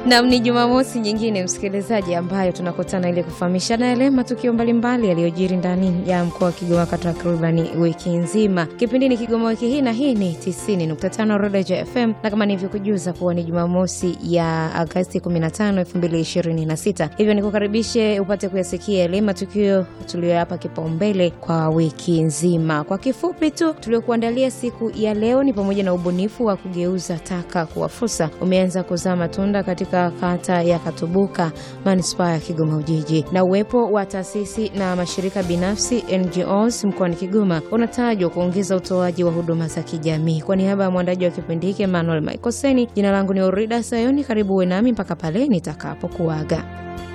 Nam, ni Jumamosi nyingine msikilizaji, ambayo tunakutana ili kufahamishana yale matukio mbalimbali yaliyojiri ndani ya mkoa wa Kigoma kwa takribani wiki nzima. Kipindi ni Kigoma wiki hii, na hii ni 90.5 Rodeja FM, na kama nilivyokujuza kuwa ni Jumamosi ya Agasti 15, 2026, hivyo nikukaribishe upate kuyasikia yale matukio tuliyoyapa kipaumbele kwa wiki nzima. Kwa kifupi tu, tuliokuandalia siku ya leo ni pamoja na ubunifu wa kugeuza taka kuwa fursa umeanza kuzaa matunda katika kata ya Katubuka, manispaa ya Kigoma Ujiji, na uwepo wa taasisi na mashirika binafsi NGOs mkoani Kigoma unatajwa kuongeza utoaji wa huduma za kijamii. Kwa niaba ya mwandaji wa kipindi hiki Emmanuel Maikoseni, jina langu ni Orida Sayoni. Karibu uwe nami mpaka pale nitakapokuaga.